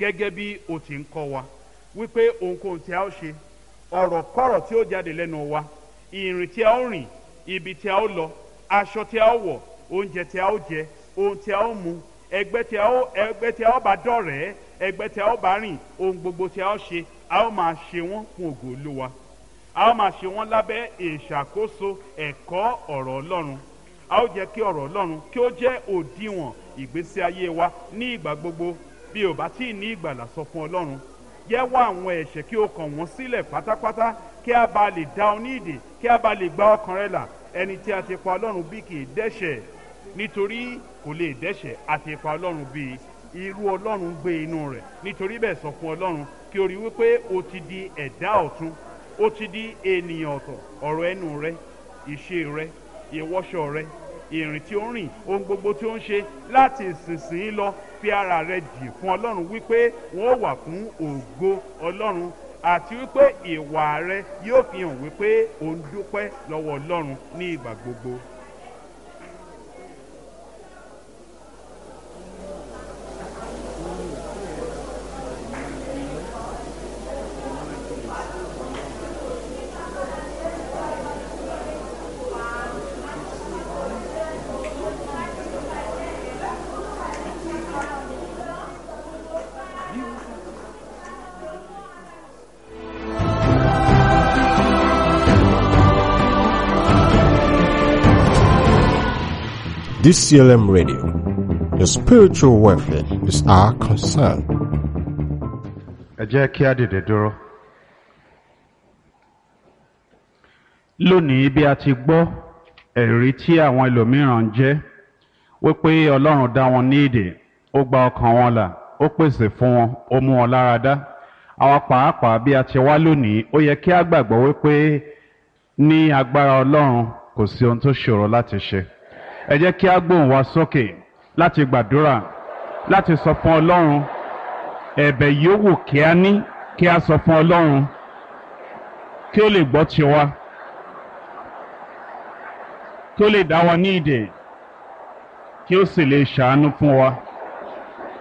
gẹ́gẹ́ bí o ti ń kọ́ wa wípé ohunkóhun tí a ó ṣe ọ̀rọ̀ kọ́rọ̀ tí ó jáde lẹ́nu wa ìrìn tí a ó rìn ibi tí a ó lọ aṣọ tí a ó wọ̀ oúnjẹ tí a ó jẹ ohun tí a ó mu ẹgbẹ́ tí a ó ẹgbẹ́ tí a ó bá dọ̀rẹ́ ẹgbẹ́ tí a ó bá rìn ohun gbogbo tí a ó ṣe a ó máa ṣe wọ́n fún ògo olúwa a ó máa ṣe wọ́n lábẹ́ ìṣàkóso ẹ̀kọ́ ọ̀rọ̀ ọlọ́run a ó jẹ́ kí ọ̀rọ̀ ọlọ́run kí ó jẹ́ òdiwọ̀n ìgbésí ayé wa ní ìgbà gbogbo bí o bá tí ì ní ìgbàlà sọ fún ọlọ́run jẹ́wọ́ àwọn ẹ̀ṣẹ̀ kí o kàn wọ́n sílẹ̀ pátápátá kí a bá lè dá ọ ní ìdè kí a bá lè gba ọkàn rẹ là ẹni tí a ti pa ọlọ́run bí kì í dẹ́ṣẹ̀ nítorí kò lè dẹ́ṣẹ̀ a ti pa ọlọ́run bí irú ọlọ́run gbé inú rẹ̀ nítorí bẹ́ẹ̀ sọ fún ọlọ́run kí o rí wípé o ti di ẹ̀dá ọ̀tun ó ti di ènìyàn ọ̀tọ̀ ọ̀rọ̀ ẹnu rẹ ìṣe rẹ ìwọṣọ rẹ ìrìn tí ó ń rìn ohun gbogbo tí ó ń ṣe láti ìsinsìnyí lọ fi ara rẹ jì fún ọlọ́run wípé wọ́n wà fún ògo ọlọ́run àti wípé ìwà rẹ yóò fi hàn wípé ò ń dúpẹ́ lọ́wọ́ ọlọ́run ní ìgbà gbogbo. DCLM Radio. Your spiritual welfare is our concern. ẹ jẹ́ kí á dìde dúró. lónìí bí a ti gbọ́ ẹ̀rí tí àwọn ẹlòmíràn ń jẹ́ wípé ọlọ́run dá wọn ní ìdè ó gba ọkàn wọn là ó pèsè fún wọn ó mú wọn lára dá àwa pàápàá bí a ti wá lónìí ó yẹ kí á gbàgbọ́ wípé ní agbára ọlọ́run kò sí ohun tó ṣòro láti ṣe ẹ jẹ́ kí á gbóhùn wa sókè láti gbàdúrà láti sọ fún ọlọ́run ẹ̀bẹ̀ yòówù kí á ní kí á sọ fún ọlọ́run kí ó lè gbọ́ tiwa kí ó lè dá wa ní ìdè kí ó sì lè ṣàánú fún wa.